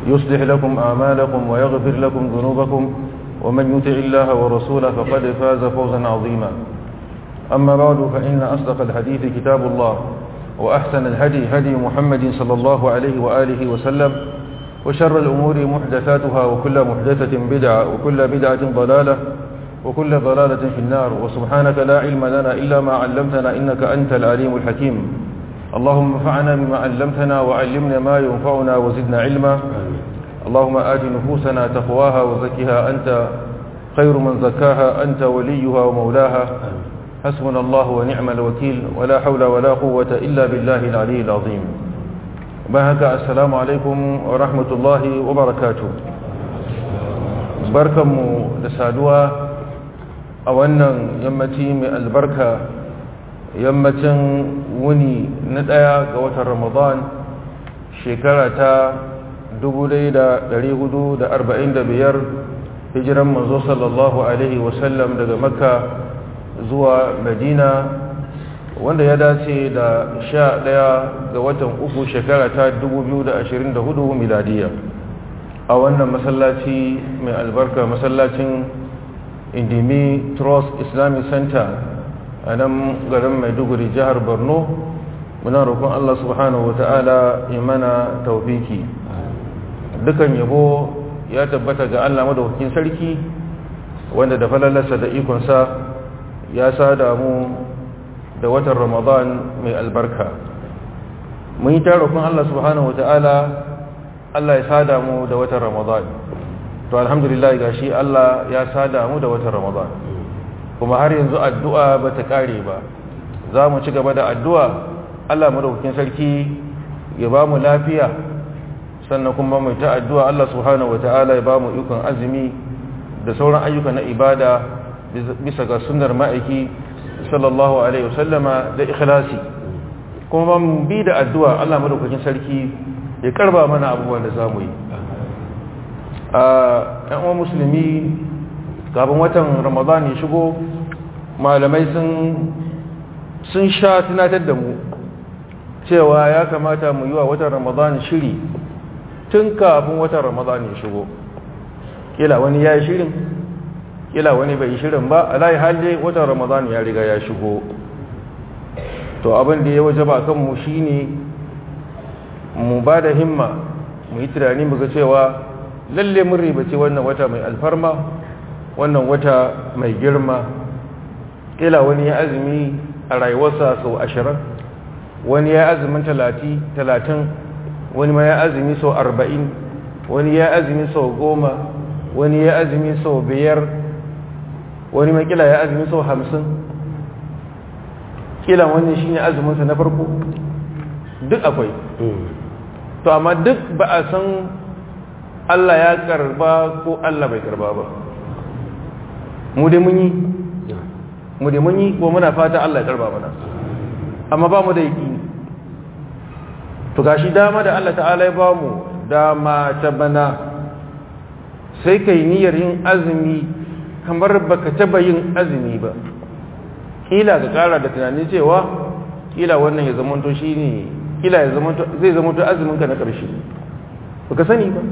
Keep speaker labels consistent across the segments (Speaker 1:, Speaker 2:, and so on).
Speaker 1: يصلح لكم أعمالكم ويغفر لكم ذنوبكم ومن يطع الله ورسوله فقد فاز فوزا عظيما أما بعد فإن أصدق الحديث كتاب الله وأحسن الهدي هدي محمد صلى الله عليه وآله وسلم وشر الأمور محدثاتها وكل محدثة بدعة وكل بدعة ضلالة وكل ضلالة في النار وسبحانك لا علم لنا إلا ما علمتنا إنك أنت العليم الحكيم اللهم انفعنا بما علمتنا وعلمنا ما ينفعنا وزدنا علما اللهم آت نفوسنا تقواها وزكها أنت خير من زكاها أنت وليها ومولاها حسبنا الله ونعم الوكيل ولا حول ولا قوة إلا بالله العلي العظيم بهك السلام عليكم ورحمة الله وبركاته بركم لسادوا أولا يمتي من البركة يمتن وني ندايا قوة رمضان شكرة dubu ɗaya da ɗari hudu da arba'in da biyar hijiran manzo sallallahu alaihi wasallam daga makka zuwa madina wanda ya dace da sha ɗaya ga watan uku shekara ta dubu biyu da ashirin da hudu miladiya a wannan masallaci mai albarka masallacin indimi trust islamic center a nan garin maiduguri jihar borno muna roƙon allah subhanahu wa ta'ala imana taufiki dukan yabo ya tabbata ga Allah madaukakin sarki wanda da falalarsa da ikonsa ya sada mu da watan Ramadan mai albarka mun yi tarokon Allah subhanahu wataala Allah ya sada mu da watan Ramadan to alhamdulillah gashi Allah ya sada mu da watan Ramadan kuma har yanzu addu'a bata kare ba za mu ci gaba da addu'a Allah madaukakin sarki ya ba mu lafiya sannan kuma mai ta addu'a Allah subhanahu wata'ala ya ba mu ikon azumi da sauran ayyuka na ibada bisa ga sunnar ma'aiki sallallahu alaihi wasallama da ikhlasi kuma ba mu bi da addu'a Allah madaukakin sarki ya karba mana abubuwan da zamu yi a ɗan uwan musulmi kafin watan ramadan ya shigo malamai sun sun sha tunatar da mu cewa ya kamata mu yi wa watan ramadan shiri tun kafin watan ramadan ya shigo kila wani ya yi shirin kila wani bai yi shirin ba alayi halde watan ramadan ya riga ya shigo to abin da ya waje ba kanmu shi ne mu ba da himma mu yi tunani mu ga cewa lalle mun ribace wannan wata mai alfarma wannan wata mai girma kila wani ya azumi a rayuwarsa sau ashirin wani ya azumin talatin wani ma ya azumi sau arba'in wani ya azumi sau goma wani ya azumi sau biyar wani ma kila ya azumi sau hamsin kila wani shi ne azuminsa na farko duk akwai to amma duk ba a san Allah ya karba ko Allah bai karba ba mu dai mun yi mu dai mun yi ko muna fata Allah ya karba mana amma ba mu da yaki to gashi dama da Allah ta'ala ya ba mu dama ta bana sai kai niyyar yin azumi kamar baka taba yin azumi ba kila ka kara da tunani cewa kila wannan ya zamanto shine kila ya zamanto zai zamanto azumin ka na karshe baka sani ba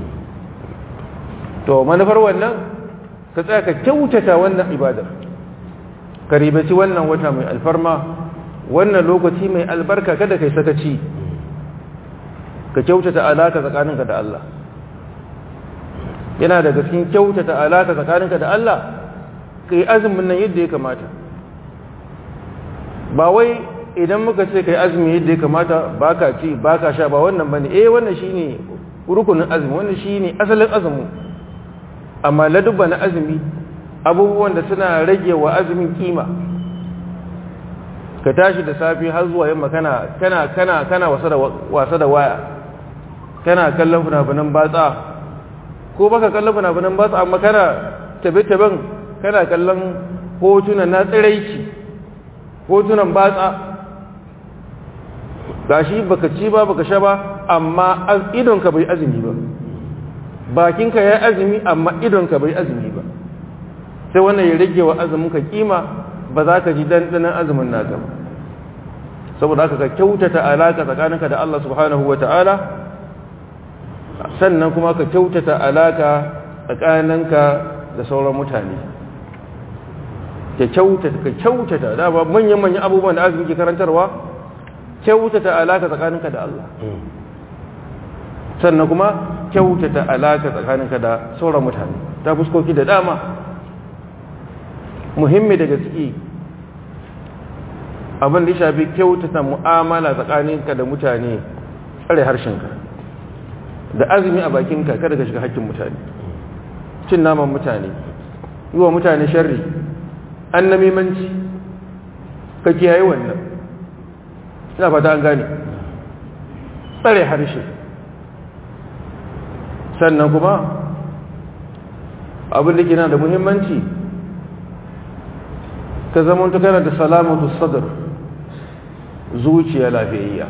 Speaker 1: to manufar wannan ka tsaya ka kyautata wannan ibadar ka ribaci wannan wata mai alfarma wannan lokaci mai albarka kada kai sakaci ka kyautata alaka tsakaninka da Allah yana daga cikin kyautata alaka tsakaninka da Allah ka yi azumin nan yadda ya kamata ba wai idan muka ce ka yi azumi yadda ya kamata ba ka ci ba ka sha ba wannan ba ne eh wannan shi ne rukunin azumi wannan shi ne asalin azumi amma ladubba na azumi abubuwan da suna rage wa azumin kima ka tashi da safi har zuwa yamma kana kana kana kana wasa da waya kana kallon funafunan batsa ko baka kallon funafunan batsa amma kana tabe-taben kana kallon hotunan na tsiraici hotunan batsa gashi baka ci ba baka sha ba amma idonka bai azumi ba bakinka ya azumi amma idonka bai azumi ba sai wannan ya rage wa azuminka kima ba za ka ji dandanan azumin naka ba saboda haka ka kyautata alaka tsakaninka da Allah subhanahu wa ta'ala sannan kuma ka kyautata alaka tsakaninka da sauran mutane ka kyautata ka kyautata da ba manyan manyan abubuwan da azumi ke karantarwa kyautata alaka tsakaninka da Allah sannan kuma kyautata alaka tsakaninka da sauran mutane ta fuskoki da dama muhimmi daga ciki abin da ya shafi kyautata mu'amala tsakaninka da mutane tsare harshenka da azumi a bakinka kada ka shiga hakkin mutane cin naman mutane yi wa mutane sharri an namimanci ka kiyaye wannan ina fata an gane tsare harshe sannan kuma abin da ke na da muhimmanci ka zama ta kana da salamatu sadar zuciya lafiyayya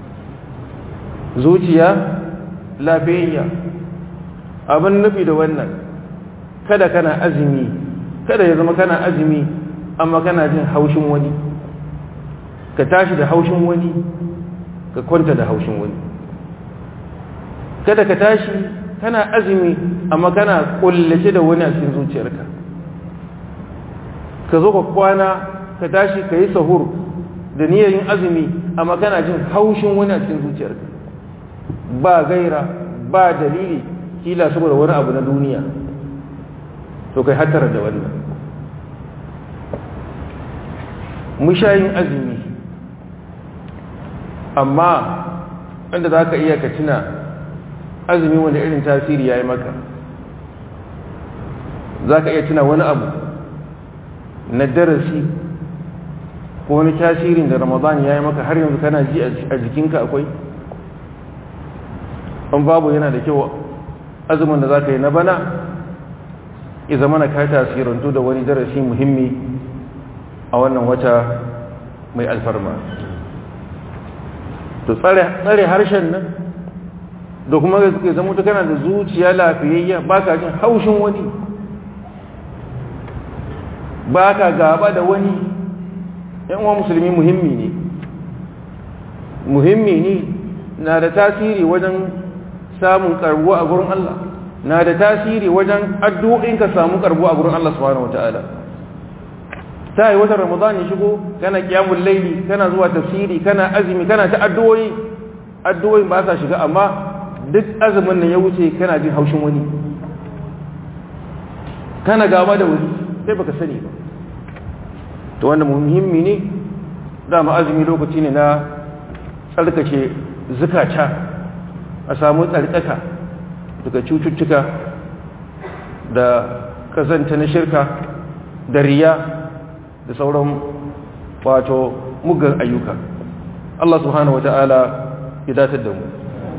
Speaker 1: zuciya lafiyayya abin nufi da wannan kada kana azumi kada ya zama kana azumi amma kana jin haushin wani ka tashi da haushin wani ka kwanta da haushin wani kada ka tashi kana azumi amma kana kullace da wani a cikin zuciyarka ka zo ka kwana ka tashi ka yi sahur da niyyar yin azumi amma kana jin haushin wani a cikin zuciyarka ba gaira ba dalili kila saboda wani abu na duniya to kai hattara da wannan mushayin azumi amma inda za ka iya ka tuna azumi wanda irin tasiri ya yi maka za ka iya tuna wani abu na darasi ko wani tasirin da ramadan ya yi maka har yanzu kana ji a jikinka akwai an babu yana da kyau azumin da za ka yi na bana ya zama na ka tasirantu da wani darasi muhimmi a wannan wata mai alfarma to tsare harshen nan da kuma ya zama ta kana da zuciya lafiyayya ba ka jin haushin wani ba ka gaba da wani yan uwa musulmi muhimmi ne muhimmi ne na da tasiri wajen samun karbuwa a gurin Allah na da tasiri wajen addu'o'in ka samu karbuwa a gurin Allah subhanahu wataala ta yi watan ramadan ya shigo kana kiyamul laili kana zuwa tafsiri kana azumi kana ta addu'o'i addu'o'in ba sa shiga amma duk azumin nan ya wuce kana jin haushin wani kana gaba da wani sai baka sani ba to wanda muhimmi ne dama azumi lokaci ne na tsarkake zukata a samu tsarkaka daga cututtuka da kazanta na shirka da riya da sauran wato mugan ayyuka Allah subhanahu wata'ala ya datar da mu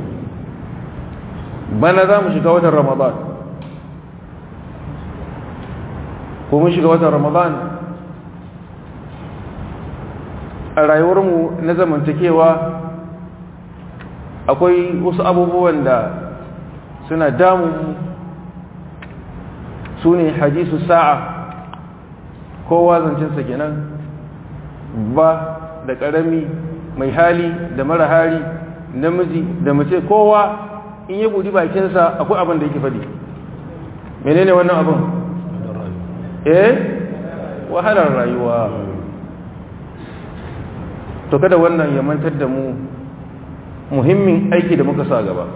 Speaker 1: bana za mu shiga watan ramadan ko mun shiga watan ramadan a rayuwarmu na zamantakewa akwai wasu abubuwan da suna damu su ne hadisu sa'a kowa zancensa kenan ba da ƙarami mai hali da mara hali namiji da mace kowa in yi budi bakinsa akwai abin da yake faɗi menene wannan abin eh wahalar rayuwa to kada wannan ya mantar da mu muhimmin aiki da muka sa gaba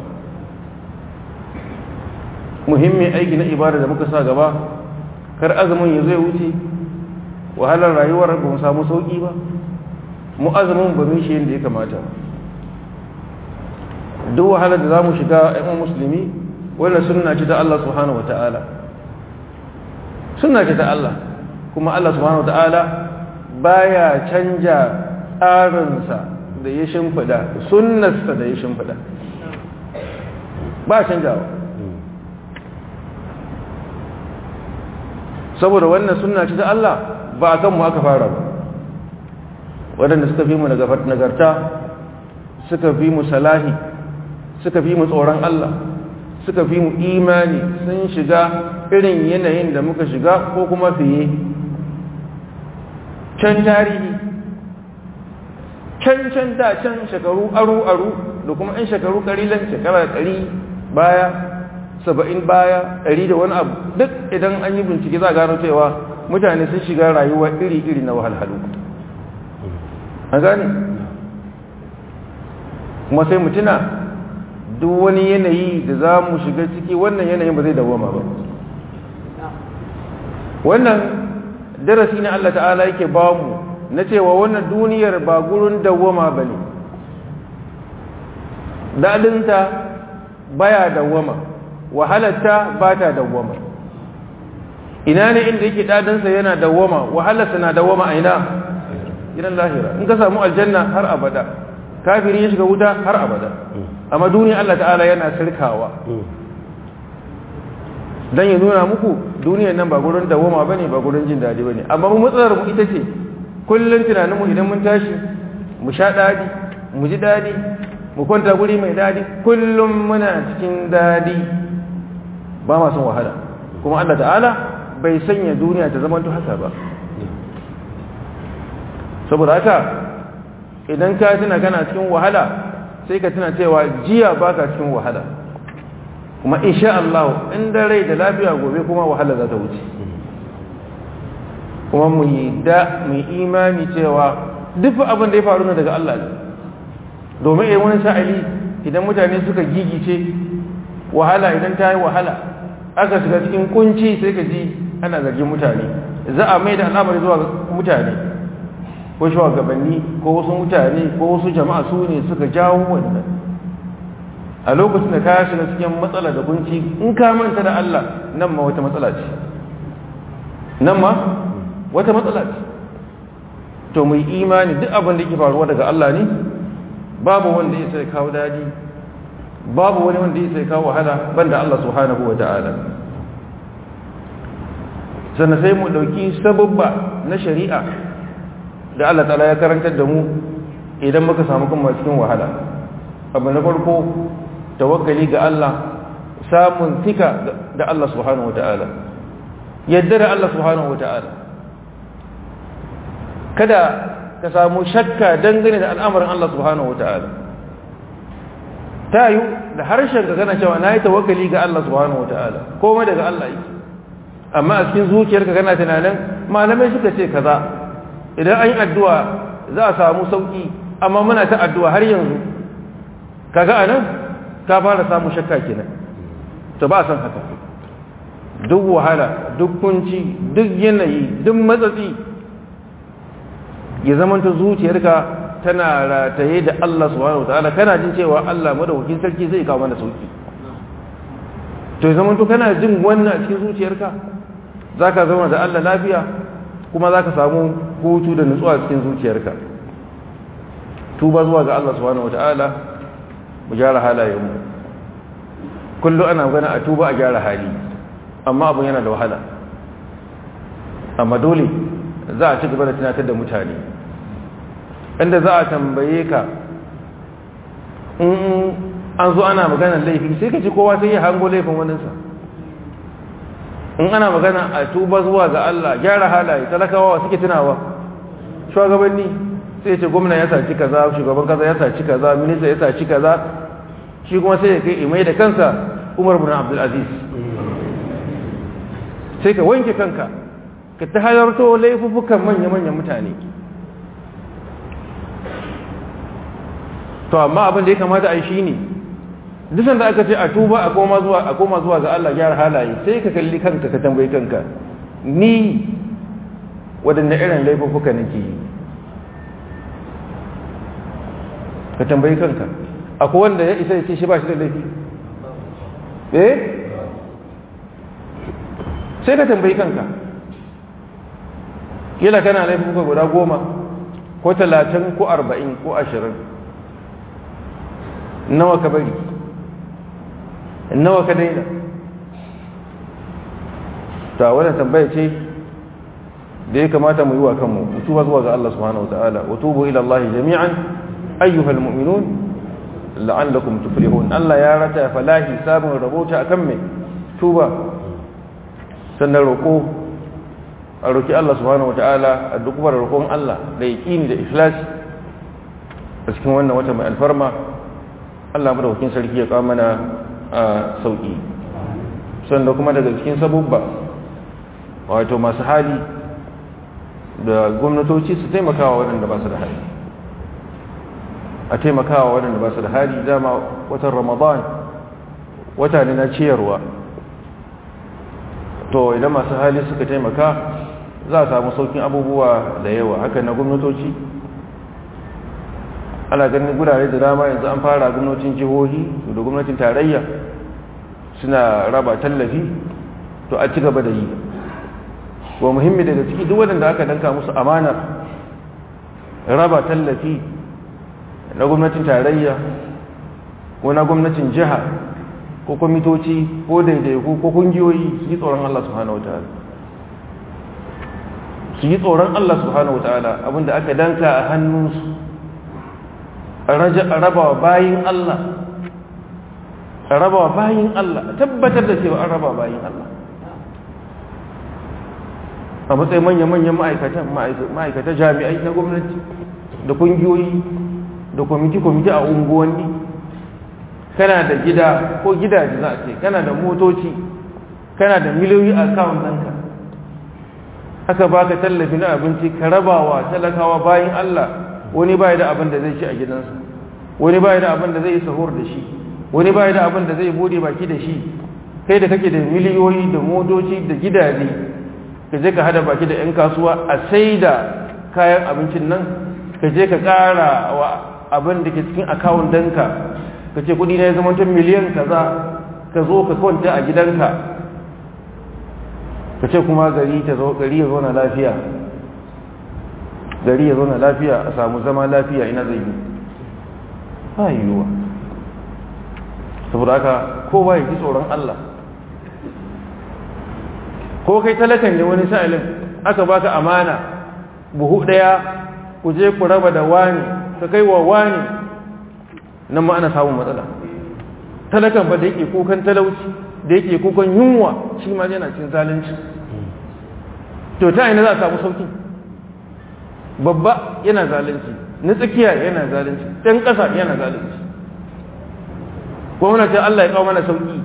Speaker 1: muhimmin aiki na ibada da muka sa gaba kar azumin ya zai wuce wahalar rayuwar ba mu samu sauki ba mu azumin ba mu shi yadda ya kamata duk wahalar da za mu shiga yan musulmi wannan sunna ce ta Allah subhanahu wata'ala sunna ce ta Allah kuma Allah subhanahu wata'ala baya canja tsarinsa da ya shimfida sunnarsa da ya shimfida ba canjawa saboda wannan sunna ce ta Allah ba a kanmu aka fara ba waɗanda suka fi mu nagarta suka fi mu salahi suka fi mu tsoron Allah suka fi mu imani sun shiga irin yanayin da muka shiga ko kuma fiye can tarihi can can da can shekaru aru-aru da kuma 'yan shekaru karilan shekara ɗari baya saba'in baya ɗari da wani abu duk idan an yi bincike za a gano cewa mutane sun shiga rayuwa iri-iri na wahalhalu a gane kuma sai mutuna duk wani yanayi da za mu shiga ciki wannan yanayin ba zai dawoma ba wannan darasi ne Allah ta'ala yake ba mu na cewa wannan duniyar ba gurin dawoma ba ne daɗinta baya dawoma wahalarta ba ta dawoma ina ne inda yake daɗinsa yana dawoma wahalarsa na dawoma a ina gidan lahira in ka samu aljanna har abada kafiri ya shiga wuta har abada amma duniya Allah ta'ala yana sirkawa dan ya nuna muku duniyar nan ba gurin dawoma bane ba gurin jin dadi bane amma mu matsalar mu ita ce kullun tunanin mu idan mun tashi mu sha dadi mu ji dadi mu kwanta guri mai dadi kullum muna cikin dadi ba ma son wahala kuma Allah ta'ala bai sanya duniya ta zama haka ba saboda haka idan ka tuna kana cikin wahala sai ka tuna cewa jiya baka cikin wahala kuma insha Allah inda rai da lafiya gobe kuma wahala za ta wuce kuma mu yi da mu imani cewa duk abin da ya faru ne daga Allah ne domin idan wani sha'ali idan mutane suka gigice wahala idan ta yi wahala aka shiga cikin kunci sai ka ji ana zargin mutane za a mai da al'amari zuwa mutane ko shugabanni ko wasu mutane ko wasu jama'a su ne suka jawo wannan a lokacin da ka shiga cikin matsala da kunci in ka manta da Allah nan ma wata matsala ce nan ma wata matsala ce to mu yi imani duk abin da yake faruwa daga Allah ne babu wanda ya sai kawo dadi babu wani wanda ya sai kawo wahala banda Allah subhanahu wa ta'ala sannan sai mu dauki sababba na shari'a da Allah ta'ala ya karantar da mu idan muka samu kuma cikin wahala abu na farko tawakkali ga Allah samun tika da Allah subhanahu wata'ala yadda da Allah subhanahu wata'ala kada ka samu shakka dangane da al'amarin Allah subhanahu wata'ala ta yi da harshen ka gana cewa na yi tawakkali ga Allah subhanahu wata'ala komai daga Allah yake amma a cikin zuciyarka kana tunanin malamai suka ce kaza idan an yi addu'a za a samu sauƙi amma muna ta addu'a har yanzu kaga anan ka fara samu shakka kenan to ba san haka duk wahala duk kunci duk yanayi duk matsatsi ya zamanta zuciyarka tana rataye da Allah subhanahu wataala kana jin cewa Allah madaukakin sarki zai kawo mana sauki to ya zamanta kana jin wannan a cikin zuciyarka zaka zama da Allah lafiya kuma zaka samu hutu da nutsuwa cikin zuciyarka tuba zuwa ga Allah subhanahu wataala mu gyara halayenmu kullu ana gana a tuba a gyara hali amma abin yana da wahala amma dole za a ci gaba da tunatar da mutane inda za a tambaye ka in an zo ana maganar laifi sai ka ci kowa sai ya hango laifin waninsa in ana magana a tuba zuwa ga Allah gyara halaye talakawa suke tunawa shugabanni sai ce gwamna ya saci kaza shugaban kaza ya saci kaza minista ya saci kaza shi kuma sai ya kai imai da kansa umar bin abdulaziz sai ka wanke kanka ka ta halarto laifukan manya-manyan mutane to amma abin da ya kamata a yi shi ne dusan da aka ce a tuba a koma zuwa ga Allah gyara halaye sai ka kalli kanka ka tambayi kanka ni waɗanda irin laifuka nake yi ka tambayi kanka akwai wanda ya isa ya ce shi ba shi da laifi eh sai ka tambayi kanka kila kana laifin kuka guda goma ko talatin ko arba'in ko ashirin nawa ka bari nawa ka daina ta wadda tambaya ce da ya kamata mu yi wa kanmu mutuwa zuwa ga Allah subhanahu wa ta'ala wa tubu ila Allah jami'an ayyuhal mu'minun la'allakum tuflihun Allah ya rata falahi sabon rabota akan mai tuba sannan roko a roki Allah subhanahu wataala a duk bar roƙon Allah da yaqini da ikhlas a cikin wannan wata mai alfarma Allah madaukakin sarki ya kawo mana sauƙi sanda kuma daga cikin sabubba wato masu hali da gwamnatoci su taimakawa waɗanda ba su da hali a taimakawa waɗanda ba su da hali dama watan ramadan wata ne na ciyarwa to idan masu hali suka taimaka za a samu saukin abubuwa da yawa haka na gwamnatoci ana ganin gurare da dama yanzu an fara gwamnatin jihohi da gwamnatin tarayya suna raba tallafi to a ci gaba da yi wa muhimmi daga ciki duk waɗanda aka danka musu amanar raba tallafi na gwamnatin tarayya ko na gwamnatin jiha ko kwamitoci ko daidaiku ko kungiyoyi su yi tsoron Allah subhanahu wataala su yi tsoron Allah subhanahu wataala abinda aka danka a hannunsu a rabawa bayin Allah a rabawa bayin Allah a tabbatar da cewa an raba bayin Allah a matsayin manya-manyan ma'aikatan ma'aikata jami'ai na gwamnati da kungiyoyi da kwamiti-kwamiti a unguwanni kana da gida ko gidaje za a ce kana da motoci kana da miliyoyi a kawun ɗanka aka baka tallafi na abinci ka rabawa talakawa bayan Allah wani bai da abin da zai ci a gidansa wani bai da abin da zai sahur da shi wani bai da abin da zai bude baki da shi kai da kake da miliyoyi da motoci da gidaje ka je ka hada baki da 'yan kasuwa a sai da kayan abincin nan ka je ka ƙara wa abin da ke cikin akawun danka ka ce kudi na ya zama tun miliyan kaza ka zo ka kwanta a gidanka ka ce kuma gari ya zo na lafiya gari ya zo na lafiya a samu zama lafiya ina zai yi ba yiwuwa saboda haka kowa ya ji tsoron Allah ko kai talakan ne wani sa'ilin aka baka amana buhu daya ku je ku raba da wani ka kai wa wani nan ma ana samun matsala talakan ba da yake kukan talauci da yake kukan yunwa shi ma yana cin zalunci to ta ina za a samu sauki babba yana zalunci na tsakiya yana zalunci ɗan ƙasa yana zalunci gwamnati Allah ya kawo mana sauki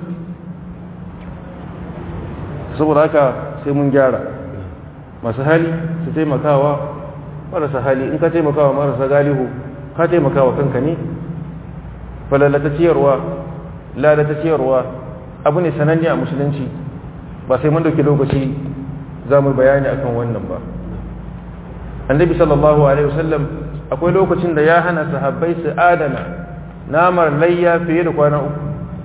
Speaker 1: saboda haka sai mun gyara masu hali su taimakawa marasa hali in ka taimakawa marasa galihu ka taimakawa kanka ne falalata ciyarwa lalata ciyarwa abu ne sananne a musulunci ba sai mun dauki lokaci za mu bayani akan wannan ba annabi sallallahu alaihi wasallam akwai lokacin da ya hana sahabbai su adana namar layya fiye da kwana uku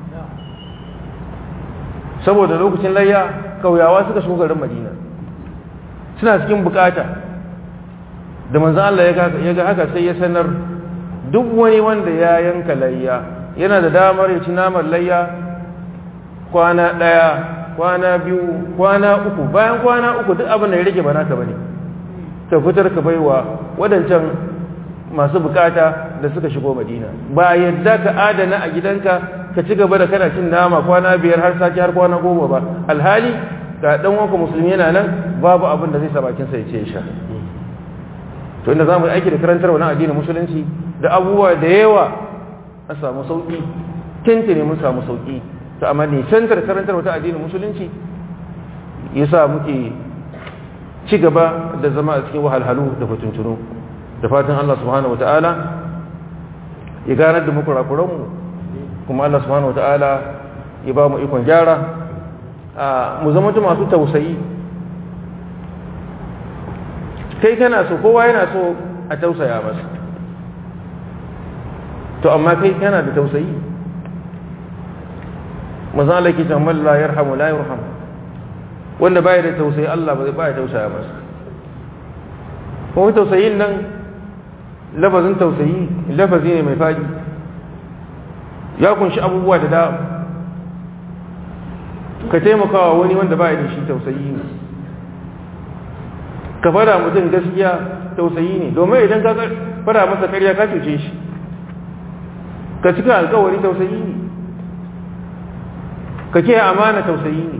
Speaker 1: saboda lokacin layya kauyawa suka shigo garin madina suna cikin bukata da manzo Allah ya ga haka sai ya sanar duk wani wanda ya yanka layya yana da damar ya ci naman layya kwana ɗaya kwana biyu kwana uku bayan kwana uku duk abin da ya rage ba naka bane ka fitar ka baiwa wadancan masu bukata da suka shigo madina ba yadda ka adana a gidanka ka ci gaba da kana cin nama kwana biyar har sati har kwana goma ba alhali ga dan wanka musulmi yana nan babu abin da zai sa bakin sa ya ce sha to inda zamu yi aiki da karantar wannan addinin musulunci da abubuwa da yawa an samu sauki tantane mun samu sauki to amma ne cantar karantar wata addinin musulunci yasa muke ci gaba da zama a cikin wahalhalu da fatuntunu da fatan Allah subhanahu wataala ya ganar da mu kurakuran mu kuma Allah subhanahu wataala ya ba mu ikon gyara mu zama masu tausayi kai kana so kowa yana so a tausaya masa to amma kai kana da tausayi mazala ke can la yarhamu la yarham wanda baya da tausayi Allah bai baya tausaya masa kuma tausayin nan lafazin tausayi lafazi ne mai fadi ya kunshi abubuwa da dama ka taimakawa wani wanda baya da shi tausayi ne ka fara mutum gaskiya tausayi ne domin idan ka fara masa karya ka cuce shi ka cika alkawari tausayi ne ka ke amana tausayi ne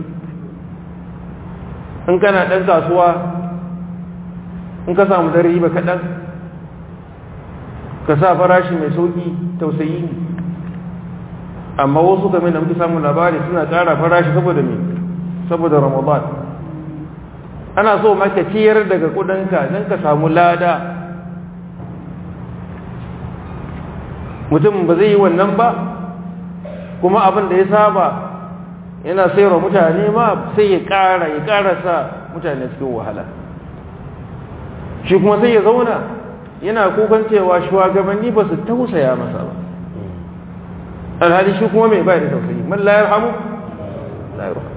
Speaker 1: in kana ɗan kasuwa in ka samu da riba kaɗan ka sa farashi mai sauƙi tausayi ne amma wasu kamar da muke samun labari suna ƙara farashi saboda me saboda ramadan ana so maka ciyar daga kudinka don ka samu lada mutum ba zai yi wannan ba kuma abin da ya saba yana sayarwa mutane ma sai ya ƙara ya ƙara sa mutane cikin wahala shi kuma sai ya zauna yana kukan cewa shugabanni ba su tausaya masa ba alhali shi kuma mai bai da tausayi man la yarhamu la yarhamu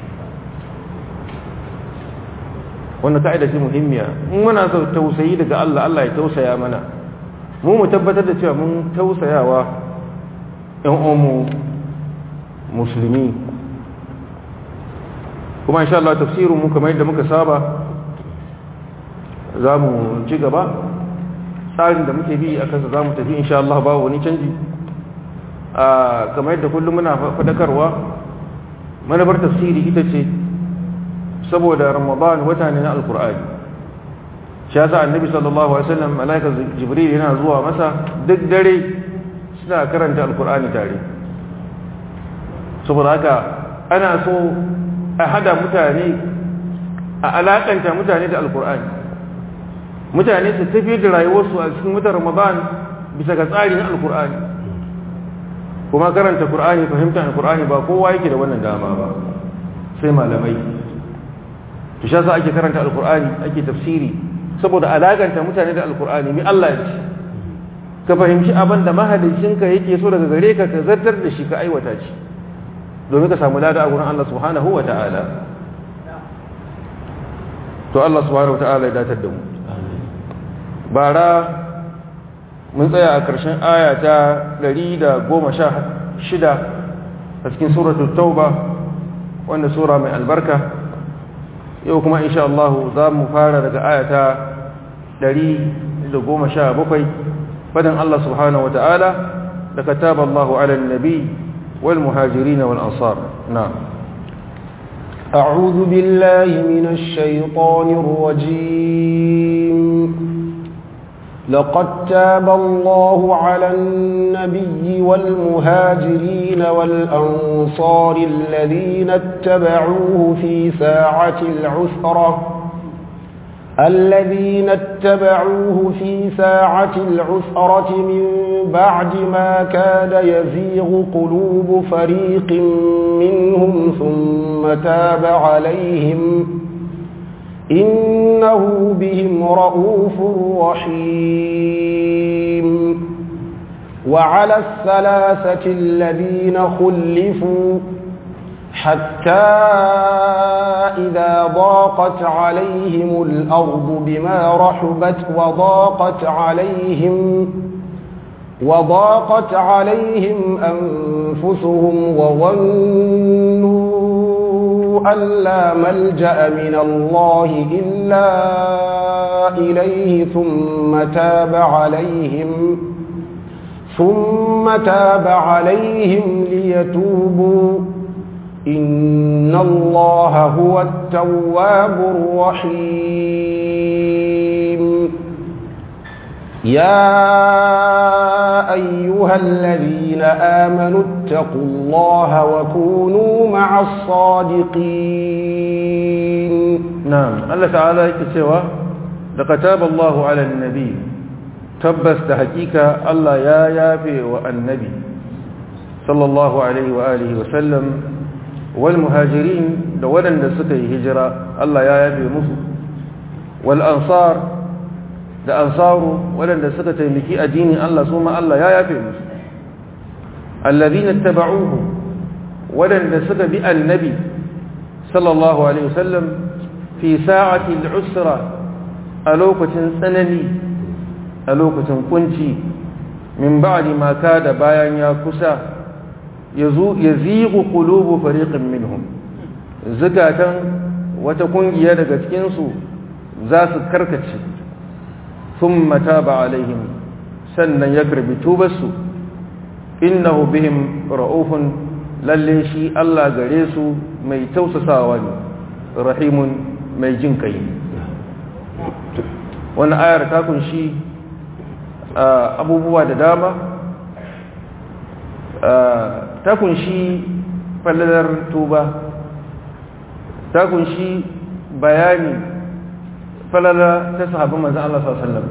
Speaker 1: wannan ka'ida ce muhimmiya in muna so tausayi daga Allah Allah ya tausaya mana mu mu tabbatar da cewa mun tausayawa ƴan uwanmu musulmi kuma insha Allah tafsirin mu kamar yadda muka saba za mu ci gaba tsarin da muke bi a kansa za mu tafi insha Allah ba wani canji kamar yadda kullum muna fadakarwa manabar tafsiri ita ce saboda ramadan wata ne na alkur'ani shi yasa annabi sallallahu alaihi wasallam malaika jibril yana zuwa masa duk dare suna karanta alkur'ani tare saboda haka ana so a hada mutane a alakanta mutane da alkur'ani mutane su tafi da rayuwarsu a cikin watan ramadan bisa ga tsarin alkur'ani kuma karanta qur'ani fahimtar alkur'ani ba kowa yake da wannan dama ba sai malamai to shi ake karanta alkur'ani ake tafsiri saboda alakanta mutane da alkur'ani mai Allah ya ce ka fahimci abin da mahalicinka yake so daga gare ka ka zartar da shi ka aiwata shi domin ka samu lada a gurin Allah subhanahu wa ta'ala to Allah subhanahu wa ta'ala ya datar da mu bara mun tsaya a ƙarshen aya ta 116 a cikin suratul tauba wanda sura mai albarka yau kuma insha Allah za mu fara daga ayata 117 fadan Allah subhanahu wa ta'ala da kataba Allah ala nabi wal muhajirin wal ansar na'am
Speaker 2: أعوذ بالله من الشيطان الرجيم لقد تاب الله على النبي والمهاجرين والأنصار الذين اتبعوه في ساعة العسرة الذين اتبعوه في ساعة العسرة من بعد ما كاد يزيغ قلوب فريق منهم ثم تاب عليهم إنه بهم رؤوف رحيم وعلى الثلاثة الذين خلفوا حتى إذا ضاقت عليهم الأرض بما رحبت وضاقت عليهم وضاقت عليهم أنفسهم وظنوا أن لا ملجأ من الله إلا إليه ثم تاب عليهم ثم تاب عليهم ليتوبوا إن الله هو التواب الرحيم يا أيها الذين آمنوا اتقوا الله وكونوا مع الصادقين
Speaker 1: نعم الله تعالى يكسوا لقد تاب الله على النبي تبس تحقيق الله يا يافي والنبي صلى الله عليه وآله وسلم والمهاجرين دولا سكي هجرة الله يا يافي مصر والأنصار da ansaru waɗanda suka taimaki addinin Allah su ma Allah ya yafe musu allazina tabauhu waɗanda suka bi annabi sallallahu alaihi wasallam fi sa'ati al-usra a lokacin tsanani a lokacin kunci min ba'di ma kada bayan ya kusa yazu yazigu qulubu fariqin minhum zakatan wata kungiya daga cikin su za su karkace ثم تاب عليهم سنن يقرب توبسو إنه بهم رؤوف لليشي الله غريسو مي توسساواني رحيم مي جنكي وانا آير تاكن شي أبو بوا داما ta kunshi fallalar tuba ta kunshi bayani falala ta sahabin manzan Allah sallallahu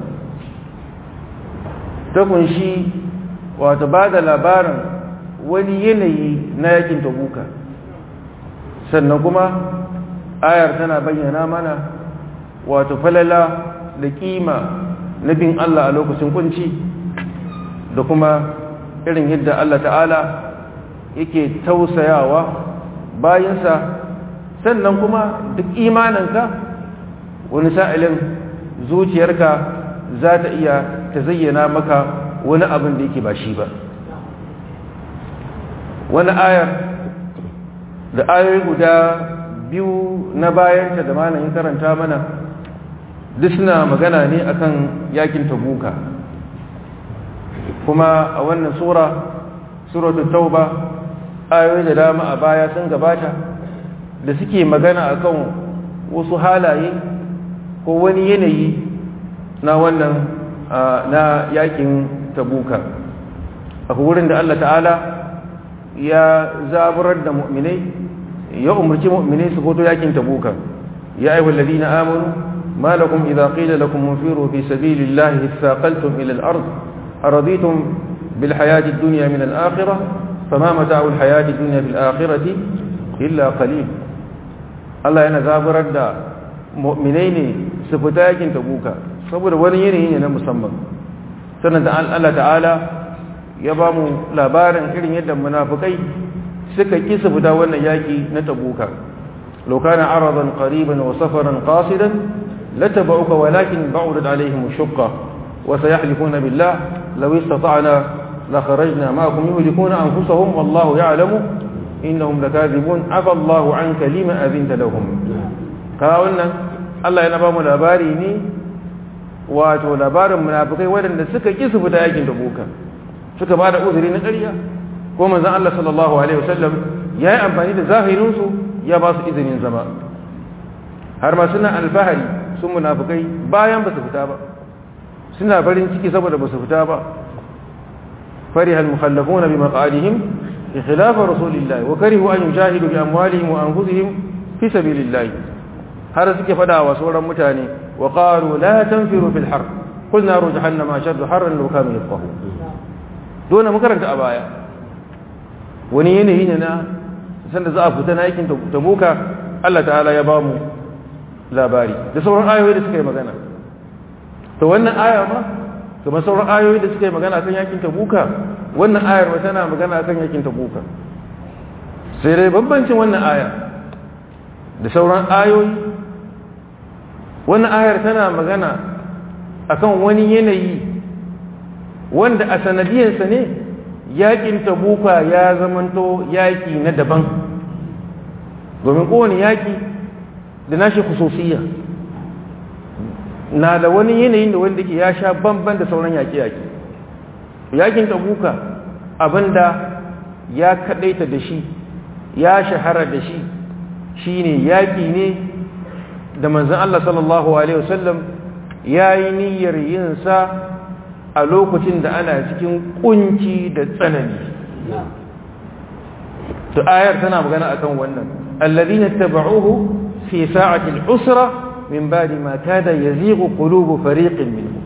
Speaker 1: ta kunshi wata ba da labarin wani yanayi na yakin tabuka sannan kuma ayar tana bayyana mana wato falala da kima na bin Allah a lokacin kunci da kuma irin yadda Allah ta'ala yake tausayawa bayansa sannan kuma duk imaninka wani sa'ilin zuciyarka za ta iya ta zayyana maka wani abin da yake ba shi ba wani ayar da ayoyi guda biyu na bayanta da malamin karanta mana duk suna magana ne akan yakin tabuka kuma a wannan sura suratul tauba ayoyi da dama a baya sun gabata da suke magana akan wasu halaye ko wani yanayi na wannan na yakin tabuka a wurin da Allah ta'ala ya zaburar da mu'minai ya umarci mu'minai su hoto yakin tabuka ya ayyuhal ladina amanu ma lakum idza qila lakum munfiru fi sabilillahi thaqaltum ila al-ard araditum bil hayati ad-dunya min al-akhirah fama mata'u al-hayati ad-dunya fil akhirati illa qalil Allah yana zaburar da mu'minai ne su fita yakin tabuka saboda wani yanayi ne na musamman sannan da Allah ta'ala ya ba mu labarin irin yadda munafukai suka ki su fita wannan yaki na tabuka law kana aradan qariban wa safaran qasidan latabauka walakin ba'udat alaihim ash-shaqqa wa sayahlifuna billah law istata'na la kharajna ma'akum yuhlikuna anfusahum wallahu ya'lamu innahum lakadhibun afa Allahu 'anka lima adhinta lahum ka wannan Allah yana ba mu labari ne wato labarin munafikai waɗanda suka ƙi su fita yakin tabuka suka ba da uzuri na ƙarya ko manzon Allah sallallahu alaihi wasallam ya yi amfani da zahirinsu ya ba su izinin zama har ma suna alfahari sun munafikai bayan ba su fita ba suna farin ciki saboda ba su fita ba فرح المخلفون بمقعدهم بخلاف رسول الله وكرهوا أن يجاهدوا بأموالهم وأنفسهم في سبيل الله har suke fada wa sauran mutane wa qalu la tanfiru fil har qul naru jahannama ashaddu harran law kanu yafqahu dole mu karanta a baya wani yanayi ne na sanda za a fita na aikin tabuka Allah ta'ala ya ba mu labari da sauran ayoyi da suka yi magana to wannan aya ma kuma sauran ayoyi da suka yi magana kan yakin tabuka wannan ayar ba tana magana kan yakin tabuka sai dai bambancin wannan aya da sauran ayoyi wannan ayar tana magana akan wani yanayi wanda a sanadiyarsa ne yakin tabuka ya zamanto yaki na daban domin kowane yaki da nashi khususiyya na da wani yanayin da wanda ke ya sha bamban da sauran yaƙi-yaƙi yakin tabuka abinda ya kaɗaita da shi ya shahara da shi shine yaƙi ne da manzan Allah sallallahu Alaihi wasallam ya yi niyyar yinsa a lokacin da ana cikin kunci da tsanani to ayar tana magana akan wannan alladhina tabauhu fi sa'ati al-usra min ba'di ma kada yazighu qulubu fariqin minhum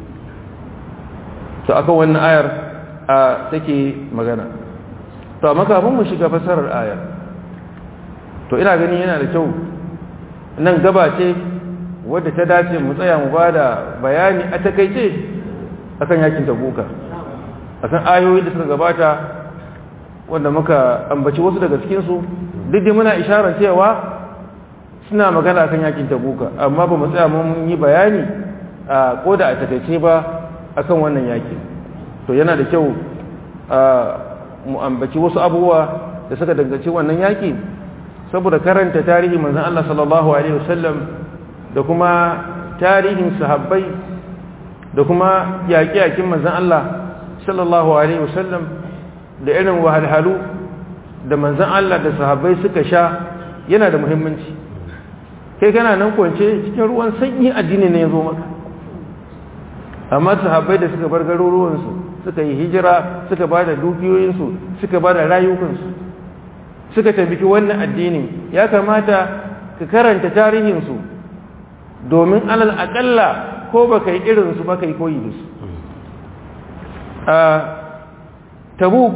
Speaker 1: to akan wannan ayar take magana to amma kafin mu shiga fasarar ayar to ina ganin yana da kyau nan gaba ce wadda ta dace mu tsaya mu bada bayani a takaice akan yakin tabuka akan ayoyi da suka gabata wanda muka ambaci wasu daga cikin su duk da muna isharar cewa suna magana akan yakin tabuka amma ba mu tsaya mun yi bayani a koda a takaice ba akan wannan yaki to yana da kyau mu ambaci wasu abubuwa da suka danganci wannan yaki saboda karanta tarihi manzon Allah sallallahu alaihi wasallam da kuma tarihin sahabbai da kuma yaƙi-yaƙin manzon Allah sallallahu alaihi wasallam da irin wahalhalu da manzon Allah da sahabbai suka sha yana da muhimmanci kai kana nan kwance cikin ruwan sanyi addini ne ya zo maka amma sahabbai da suka bar garuruwansu suka yi hijira suka ba da dukiyoyinsu suka ba da rayukansu suka tabbiki wannan addinin ya kamata ka karanta tarihinsu domin alal akalla ko ba ka yi irinsu ba ka yi koyi da su a tabuk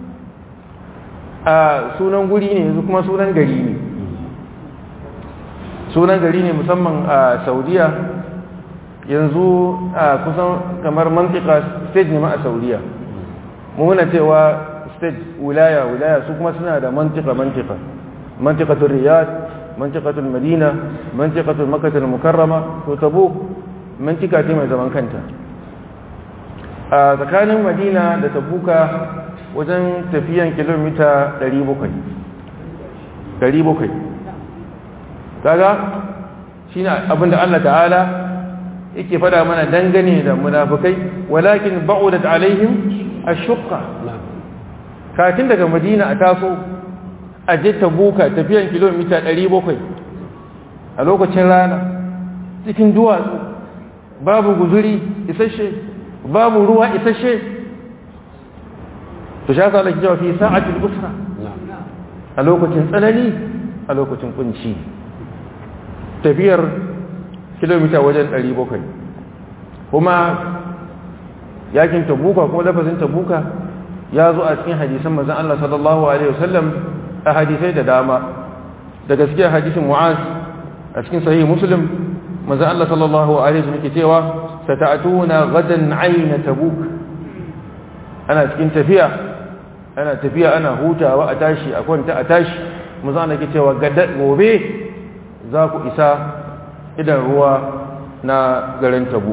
Speaker 1: a sunan guri ne yanzu kuma sunan gari ne sunan gari ne musamman a saudiya yanzu a kusan kamar mantika state ne ma a saudiya muna cewa state wilaya wilaya su kuma suna da mantika mantika mantikatul riyad mantikatul madina mantikatul makatul mukarrama to tabuk mantika ce mai zaman kanta a tsakanin madina da tabuka wajen tafiyan kilomita 700 700 kaga shi ne abinda Allah ta'ala yake fada mana dangane da munafukai walakin ba'udat alaihim ashqa katin daga madina a taso a je tabuka tafiyan kilomita 700 a lokacin rana cikin duwatsu babu guzuri isasshe babu ruwa isasshe to sha sa laki jawa fi sa'atul usra a lokacin tsanani a lokacin kunci tafiyar kilomita wajen 700 kuma yakin tabuka ko lafazin tabuka ya zo a cikin hadisan manzon Allah sallallahu alaihi wasallam a hadisai da dama da gaskiya hadisin Mu'az a cikin sahih Muslim manzon Allah sallallahu alaihi wasallam yake cewa sata'tuna gadan ayna tabuk ana cikin tafiya ana tafiya ana hutawa a tashi a kwanta a tashi manzon Allah yake cewa gobe za ku isa idan ruwa na garin tabu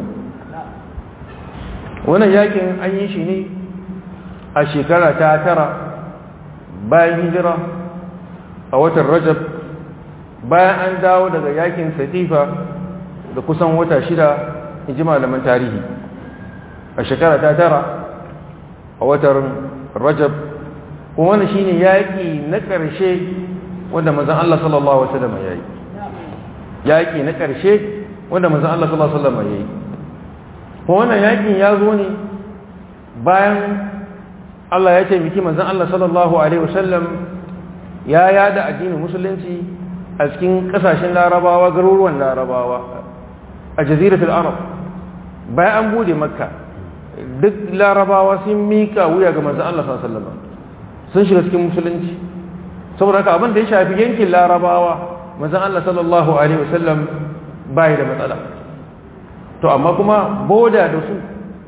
Speaker 1: wannan yakin an yi shi ne a shekara ta tara bayan hijira a watan rajab bayan an dawo daga yakin satifa da kusan wata shida in ji malaman tarihi a shekara ta tara a watan rajab kuma wannan shine yaƙi na ƙarshe wanda mazan Allah sallallahu Alaihi wasallam ya yi yaƙi na ƙarshe wanda manzan Allah sallallahu Alaihi wasallam ya yi kuma wannan yaƙin ya zo ne bayan Allah ya ce miki manzan Allah sallallahu Alaihi wasallam ya yada addinin musulunci a cikin ƙasashen larabawa garuruwan larabawa a jaziratul arab bayan an bude makka duk larabawa sun mika wuya ga manzan Allah sallallahu Alaihi wasallam sun shiga cikin musulunci saboda haka abin da ya shafi yankin larabawa manzan Allah sallallahu Alaihi wasallam bayi da matsala to amma kuma boda da su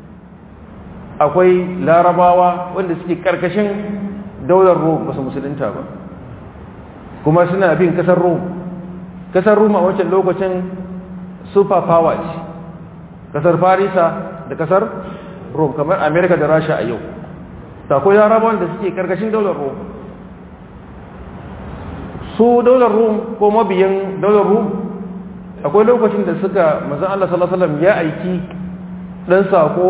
Speaker 1: akwai larabawa wanda suke karkashin daular rom basu musulunta ba kuma suna bin kasar rom kasar rom a wancan lokacin super power ce kasar farisa da kasar rom kamar america da rasha a yau ta akwai larabawan da suke karkashin daular rom su daular rum ko mabiyan daular rum akwai lokacin da suka mazan Allah sallallahu Alaihi wasallam ya aiki ɗan sako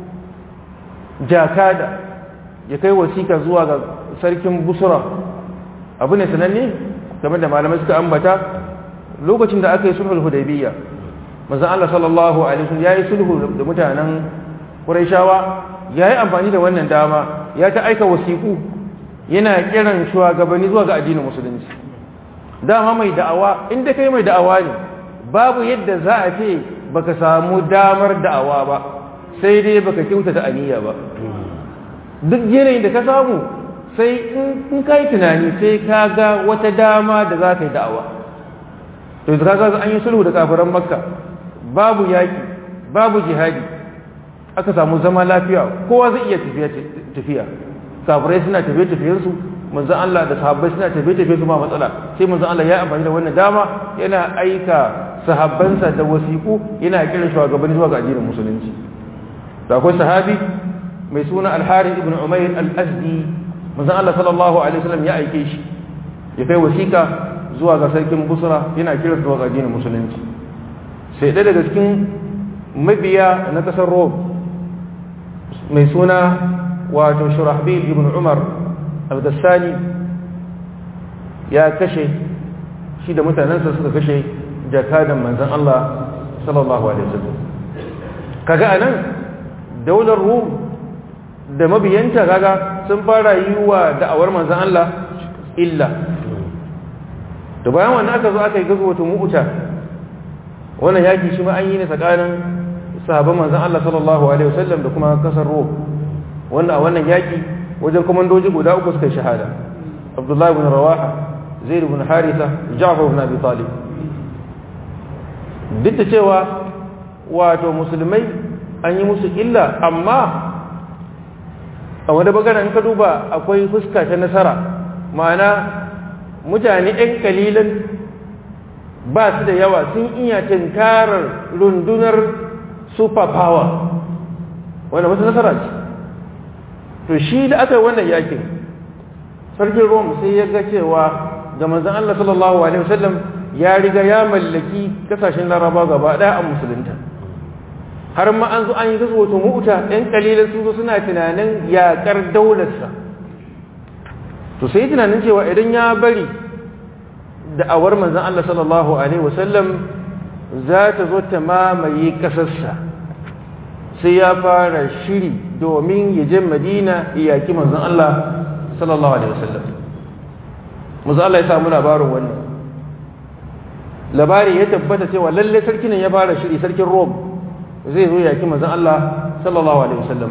Speaker 1: jakada ya kai wasika zuwa ga sarkin busura abu ne sananne game da malamai suka ambata lokacin da aka yi sulhul hudaybiyya mazan Allah sallallahu Alaihi wasallam ya yi sulhu da mutanen ƙuraishawa ya yi amfani da wannan dama ya ta aika wasiku yana kiran shugabanni zuwa ga addinin musulunci dama mai da'awa inda kai mai da'awa ne babu yadda za a ce baka samu damar da'awa ba sai dai baka kyautata aniya ba duk yanayin da ka samu sai in ka yi tunani sai ka ga wata dama da za ka yi da'awa to da kaga an yi sulhu da kafiran makka babu yaki babu jihadi aka samu zama lafiya kowa zai iya tafiya kafirai suna tafiye-tafiyensu manzan Allah da sahabbai suna tafiye-tafiye su ma matsala sai manzan Allah ya amfani da wannan dama yana aika sahabbansa da wasiƙu yana kiran shugabanni zuwa ga addinin musulunci da akwai sahabi mai suna al-Harith ibn Umayr al-Azdi manzan Allah sallallahu alaihi wasallam ya aike shi ya kai wasiƙa zuwa ga sarkin Busra yana kiran zuwa ga addinin musulunci sai ɗaya daga cikin mabiya na ƙasar Rome mai suna wato Shurahbil ibn Umar al-Gassani ya kashe shi da mutanensa suka kashe jakadan manzan Allah sallallahu alaihi wasallam kaga anan daular Rum da mabiyanta kaga sun fara yi wa da'awar manzan Allah illa da bayan wannan aka zo aka yi gazo wata mu'uta wannan yaki shi ma an yi ne tsakanin sahabban manzan Allah sallallahu alaihi wasallam da kuma kasar Rom wannan a wannan yaki wajen komandoji guda uku suka shahada Abdullah ibn Rawaha Zaid ibn Haritha Ja'far ibn Abi Talib duk da cewa wato musulmai an yi musu illa amma a wani bangaren ka duba akwai fuska ta nasara ma'ana mutane 'yan kalilan ba su da yawa sun iya tinkarar rundunar superpower wanda wasu nasara ce to shi da aka yi wannan yakin sarkin rome sai ya ga cewa ga manzan Allah sallallahu Alaihi wasallam ya riga ya mallaki kasashen laraba gaba ɗaya a musulunta har ma an zo an yi gasu wato mu'uta ɗan ƙalilan sun zo suna tunanin yaƙar daularsa to sai tunanin cewa idan ya bari da'awar manzan Allah sallallahu Alaihi wasallam za ta zo ta mamaye ƙasarsa sai ya fara shiri domin ya je madina ya yaƙi manzan Allah sallallahu Alaihi wasallam manzan Allah ya samu labarin wannan labari ya tabbata cewa lalle sarkin ya fara shiri sarkin Rome zai zo yaki manzon Allah sallallahu alaihi wasallam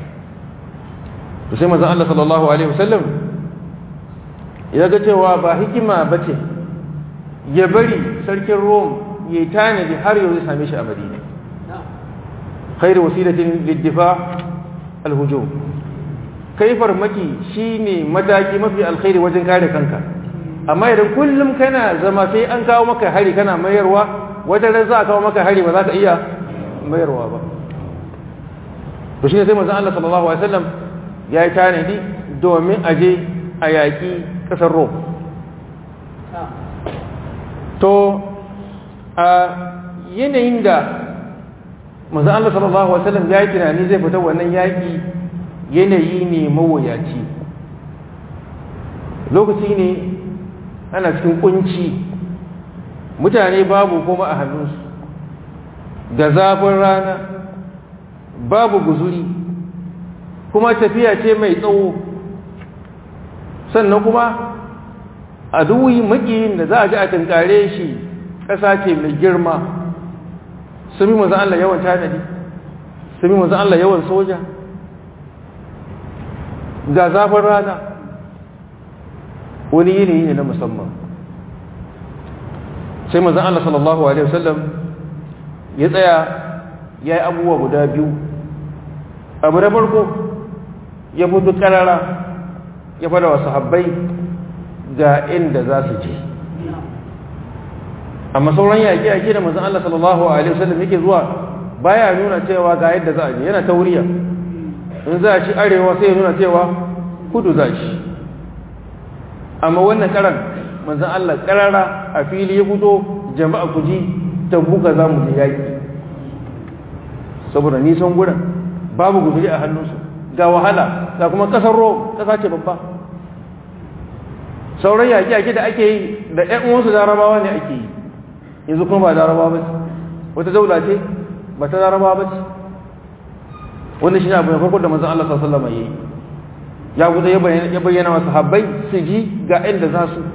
Speaker 1: to sai manzon Allah sallallahu alaihi wasallam ya ga cewa ba hikima bace ya bari sarkin Rome ya tanadi har yau zai same shi a Madina khairu wasilatin lid-difa' al-hujum kai farmaki shine mataki mafi alkhairi wajen kare kanka amma idan kullum kana zama sai an kawo maka hari kana mayarwa wata ran za a kawo maka hari ba za ka iya mayarwa ba to shine sai manzon Allah sallallahu alaihi wasallam ya yi tanadi domin aje a yaƙi ƙasar Rom to a yanayin da manzon Allah sallallahu alaihi wasallam ya yi tunani zai fita wannan yaƙi yanayi ne mawuyaci lokaci ne ana cikin kunci mutane babu kuma a hannunsu da zafin rana babu guzuri kuma tafiya ce mai tsawo sannan kuma a duwi makiyin da za a ji a tunkare shi ƙasa ce mai girma sun bi mazan Allah yawan tanadi sun bi mazan Allah yawan soja ga zafin rana wani yanayi ne na musamman sai mazan Allah sallallahu Alaihi wasallam ya tsaya ya yi abubuwa guda biyu abu na farko ya fito karara ya fada wa sahabbai ga inda za su je amma sauran yaƙi-yaƙi da mazan Allah sallallahu Alaihi wasallam yake zuwa baya nuna cewa ga yadda za a je yana tauriya in za a ci arewa sai ya nuna cewa kudu za shi amma wannan karan manzan Allah karara a fili ya fito jama'a ku ji ta buga za mu je yaƙi saboda nisan gudan babu guzuri a hannunsu ga wahala ga kuma ƙasar ro ƙasa ce babba sauran yaƙi-yaƙi da ake yi da ‘yan uwansu larabawa ne ake yi yanzu kuma ba larabawa ba ce wata daula ce ba ta larabawa ba ce wannan shi ne abu na farko da manzan Allah sallama ya yi ya guda ya bayyana wasu habbai su ji ga inda za su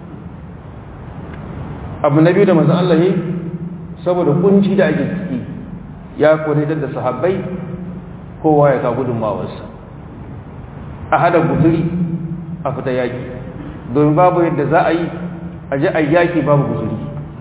Speaker 1: abu na biyu da manzan Allah ya yi saboda kunci da ake ciki ya kwanaitar da sahabbai kowa ya ka gudunmawarsa a hada guzuri a fita yaki domin babu yadda za a yi a ji a yaki babu guzuri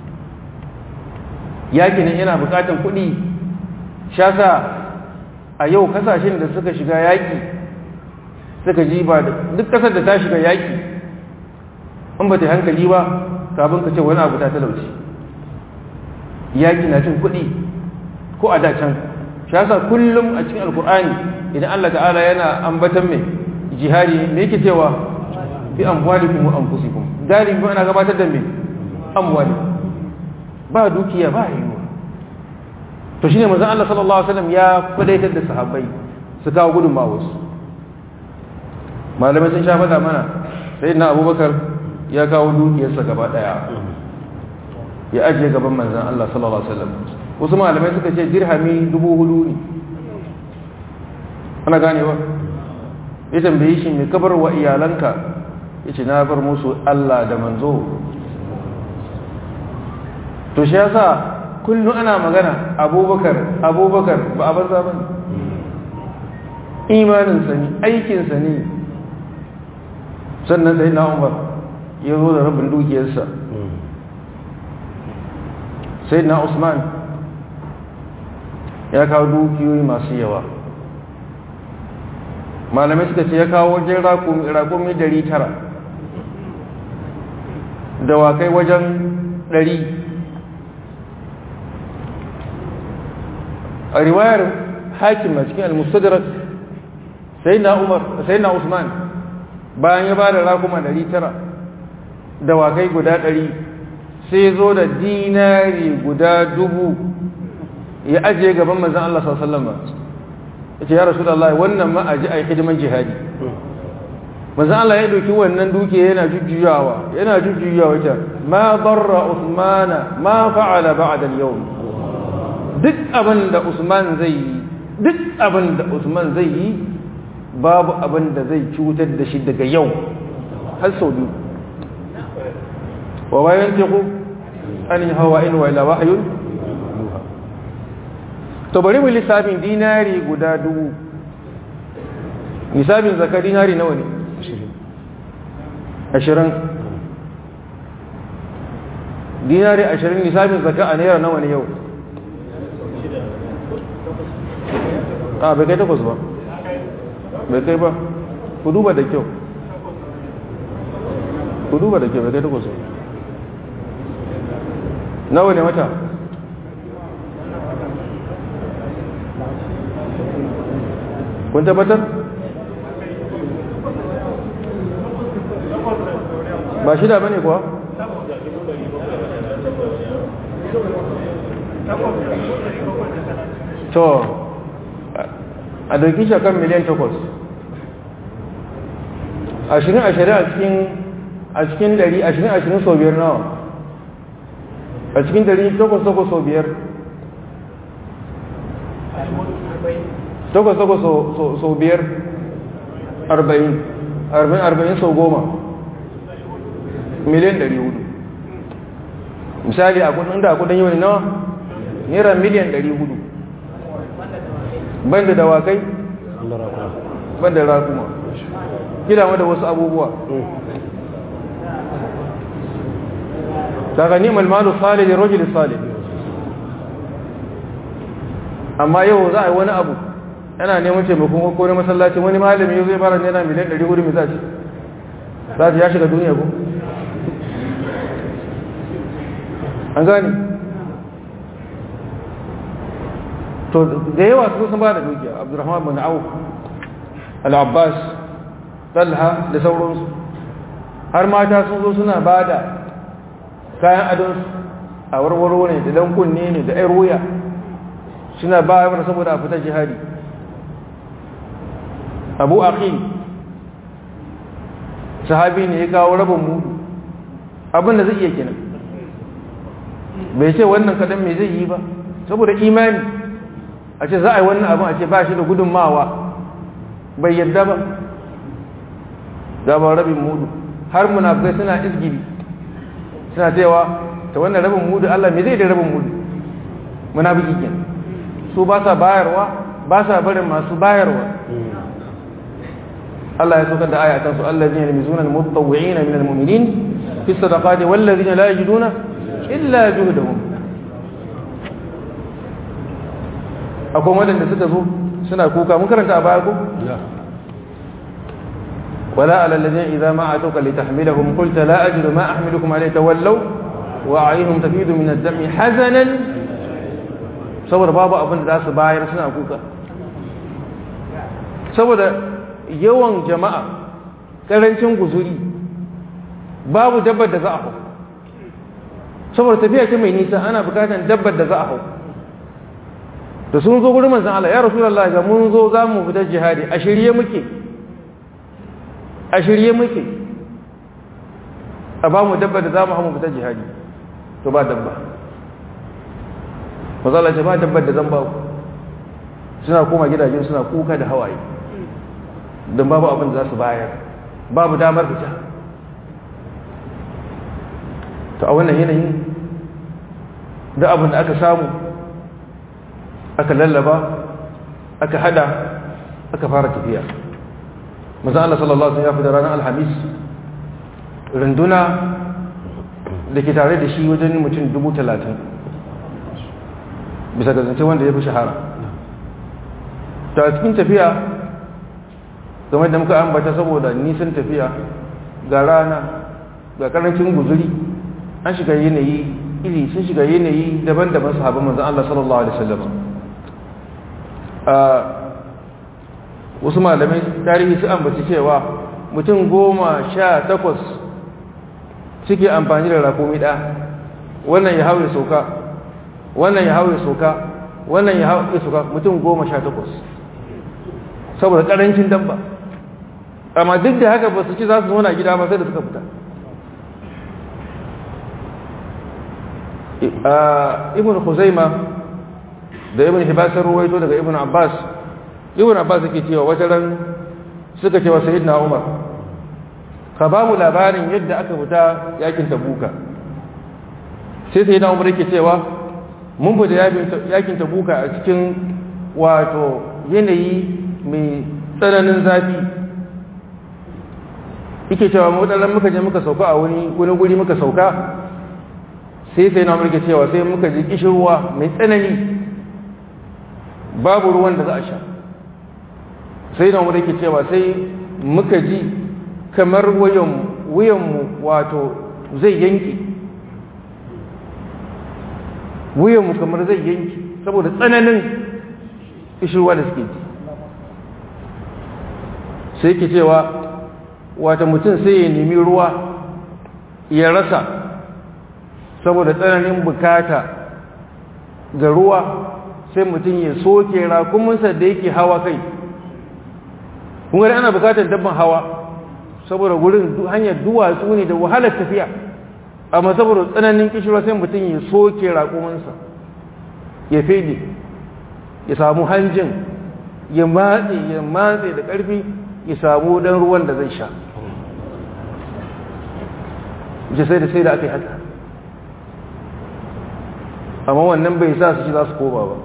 Speaker 1: yaki nan yana bukatan kuɗi shasa a yau kasashen da suka shiga yaki suka ji ba duk kasar da ta shiga yaki in ba ta hankali ba kafin ka ce wani abu ta talauci yaki na cin kuɗi ko a dacan shi yasa kullum a cikin alkur'ani idan Allah ta'ala yana ambatan mai jihadi me yake cewa bi amwalikum wa anfusikum galibi ana gabatar da me amwali ba dukiya ba yiwuwa to shine manzon Allah sallallahu alaihi wasallam ya kwadaitar da sahabbai su kawo gudunmawa su malamai sun sha faɗa mana sayyidina Abubakar ya kawo dukiyarsa gaba daya ya ajiye gaban manzon Allah sallallahu alaihi wasallam wasu malamai suka ce dirhami dubu hudu ne ana ganewa ya tambaye shi mai kabar wa iyalanka ya ce na bar musu Allah da manzo to shi yasa kullum ana magana abubakar abubakar ba a banza ba imaninsa ne aikinsa ne sannan sai na umar ya zo da rabin dukiyarsa sai na usman ya kawo dukiyoyi masu yawa malamai suka ce ya kawo wajen rakumi dari tara dawakai wajen dari a riwayar hakim a cikin al-mustadrak sai na umar sai na usman bayan ya ba da rakuma dari tara dawakai guda dari sai zo da dinari guda dubu ya ajiye gaban manzan Allah sallallahu ya ce ya rasu da Allah wannan ma aji a yi hidiman jihadi manzan Allah ya doki wannan duke yana jujjuyawa yana jujjuyawa ita ma barra usmana ma fa'ala ba'da al-yawm duk abin da usman zai yi duk abin da usman zai yi babu abin da zai cutar da shi daga yau har sau biyu wa bayan teku an yi hawa in wa ila wahayun to bari mu lissafin dinari guda dubu lissafin zaka dinari nawa ne ashirin dinari ashirin lissafin zaka a naira nawa ne yau a bai kai takwas ba bai kai ba ku duba da kyau ku duba da kyau bai kai takwas ba nawa ne wata kun tabbatar ba shida bane kuwa to a dauki shakan miliyan takwas ashirin ashirin a cikin a cikin dari ashirin ashirin sau biyar nawa a cikin dari takwas takwas sau biyar takwas takwas sau biyar arba'in arba'in arba'in sau goma miliyan dari hudu misali a kudin da a kudin yau ne nawa naira miliyan dari hudu banda dawakai banda rakuma gida da wasu abubuwa daga ni'mal malu salih da rajul salih amma yau za a yi wani abu yana neman taimakon ko na masallacin wani malami yau zai fara nena miliyan 400 mai zaci za ta ya shiga duniya ko an gani to da yawa su sun ba da dukiya abdurrahman bin auf al-abbas talha da sauransu har mata sun zo suna ba da kayan adonsu a warwaro ne da dan kunne ne da ayar wuya suna bayar saboda a fita jihadi abu aqil sahabi ne ya kawo rabin mudu abinda zai iya kenan bai ce wannan kadan me zai yi ba saboda imani a ce za a yi wannan abin a ce ba shi da gudunmawa bai yadda ba gaban rabin mudu har munafikai suna izgiri suna cewa ta wannan rabin mudu Allah me zai da rabin mudu munafiki kenan su ba sa bayarwa ba sa barin masu bayarwa Allah ya saukar da aya kan su allazina yamizuna almutawwi'ina min almu'minin fi sadaqati wallazina la yajiduna illa juhdahum akwai wadanda suka zo suna kuka mun karanta a baya ko ولا على الذين إذا ما أتوك لتحملهم قلت لا أجد ما أحملكم عليه تولوا وأعينهم تفيد من الدم حزنا saboda babu abin da za su bayar suna kuka saboda yawan jama'a ƙarancin guzuri babu dabbar da za a hau saboda tafiya ce mai nisa ana bukatar dabbar da za a hau da sun zo gurin manzan Allah ya rasu Allah ga mun zo za mu fita jihadi a shirye muke a shirye muke a ba mu dabbar da za mu hau mu fita jihadi to ba dabba mazala ce ba dabbar da zan ba ku suna koma gidajen suna kuka da hawaye don babu abin da za su bayar babu damar fita to a wannan yanayin da abin da aka samu aka lallaba aka hada aka fara tafiya maza Allah sallallahu Alaihi wasallam ya fi da ranar alhamis runduna da ke tare da shi wajen mutum dubu talatin bisa ga zance wanda ya fi shahara ta cikin tafiya game da muka ambata saboda nisan tafiya ga rana ga karancin guzuri an shiga yanayi iri sun shiga yanayi daban-daban sahabban manzan Allah sallallahu Alaihi wasallam wasu malamai tarihi su ambaci cewa mutum goma sha takwas suke amfani da rakumi ɗa wannan ya hau ya sauka wannan ya hau ya sauka wannan ya hau ya sauka mutum goma sha takwas saboda ƙarancin dabba amma duk da haka ba su ci za su zauna gida ba sai da suka fita ibn Khuzaima da ibn Hibasar ruwaito daga ibn Abbas ibn Abbas yake cewa wata ran suka cewa sayyidina Umar ka ba mu labarin yadda aka fita yakin Tabuka sai sayyidina Umar yake cewa mun fita yakin Tabuka a cikin wato yanayi mai tsananin zafi yake cewa mu dan muka je muka sauka a wani wani guri muka sauka sai sai na mulke cewa sai muka ji kishirwa mai tsanani babu ruwan da za a sha sai na mulke cewa sai muka ji kamar wuyanmu wato zai yanki wuyanmu kamar zai yanki saboda tsananin kishirwa da suke ji sai ke cewa wata mutum sai ya nemi ruwa ya rasa saboda tsananin bukata ga ruwa sai mutum ya soke rakuminsa da yake hawa kai kuma ana bukatar dabban hawa saboda gurin hanyar duwatsu ne da wahalar tafiya amma saboda tsananin kishirwa sai mutum ya soke rakuminsa ya fede ya samu hanjin ya matse ya matse da ƙarfi ya samu dan ruwan da zai sha sai da sai da aka yi haka amma wannan bai sa su ci za su koma ba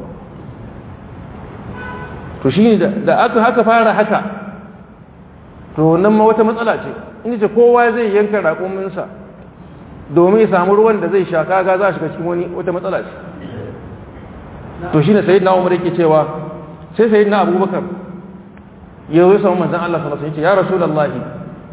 Speaker 1: to shi ne da aka haka fara haka to nan ma wata matsala ce inda ce kowa zai yanka raƙuminsa domin ya samu ruwan da zai sha kaga za a shiga cikin wani wata matsala ce to shi ne sayid na umar yake cewa sai sayid na abubakar ya zo samu manzan Allah sallallahu alaihi wasallam ya rasulullahi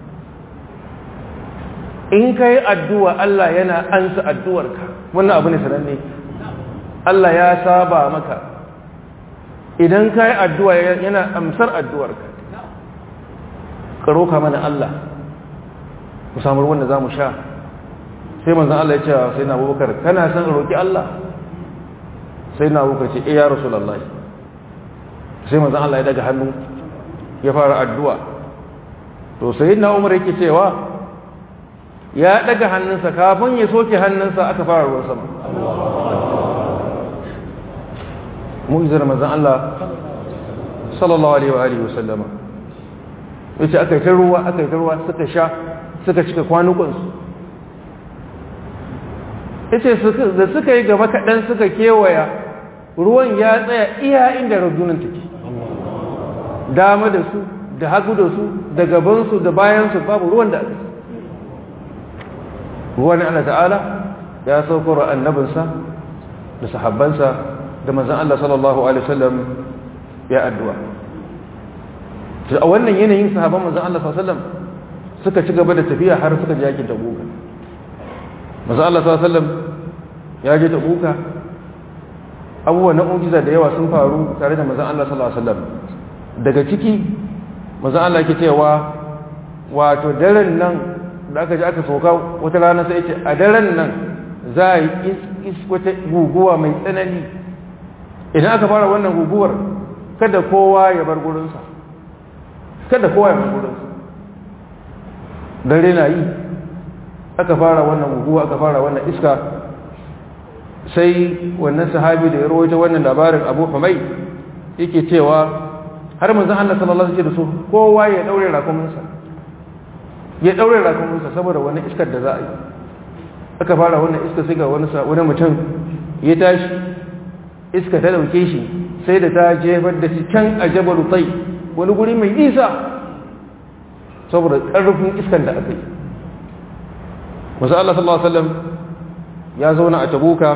Speaker 1: in kai addu'a Allah yana ansa addu'arka wannan abu ne sananne Allah ya saba maka idan ka yi addu'a yana amsar addu'arka karo ka mana Allah mu samu ruwan da za mu sha sai manzan Allah ya ce sai na abubakar kana son roƙi Allah sai na abubakar ce iya rasulallah sai manzan Allah ya daga hannu ya fara addu'a to sai na umar yake cewa ya daga hannunsa kafin ya soke hannunsa aka fara ruwan sama mu'izar manzan Allah sallallahu alaihi wa alihi wasallama yace aka yi ta ruwa aka yi ta ruwa suka sha suka cika kwanukansu yace da suka yi gaba kaɗan suka kewaya ruwan ya tsaya iya inda rajunan take dama da su da hagu da su da gabansu da bayansu babu ruwan da ruwan Allah ta'ala ya saukar annabinsa da sahabbansa da manzan Allah sallallahu Alaihi wasallam ya addu'a. a wannan yanayin sahabban manzan Allah sallallahu Alaihi wasallam suka ci gaba da tafiya har suka ji yakin tabuka. manzan Allah sallallahu Alaihi wasallam ya je tabuka abubuwa na ujiza da yawa sun faru tare da manzan Allah sallallahu Alaihi wasallam daga ciki manzan Allah ke cewa wato daren nan da aka ji aka sauka wata rana sai ce a daren nan za a yi wata guguwa mai tsanani idan aka fara wannan guguwar kada kowa ya bar gurinsa kada kowa ya bar gurinsa dare na yi aka fara wannan guguwa aka fara wannan iska sai wannan sahabi da ya rawaita wannan labarin abu hamai yake cewa har manzon Allah sallallahu alaihi wasallam da su kowa ya daure rakuminsa ya daure rakuminsa saboda wani iskar da za a yi aka fara wannan iska sai ga wani wani mutum ya tashi iska ta dauke shi sai da ta jefar da shi can a jabal tai wani guri mai nisa saboda karfin iskan da aka yi wasu Allah sallallahu alaihi wasallam ya zauna a tabuka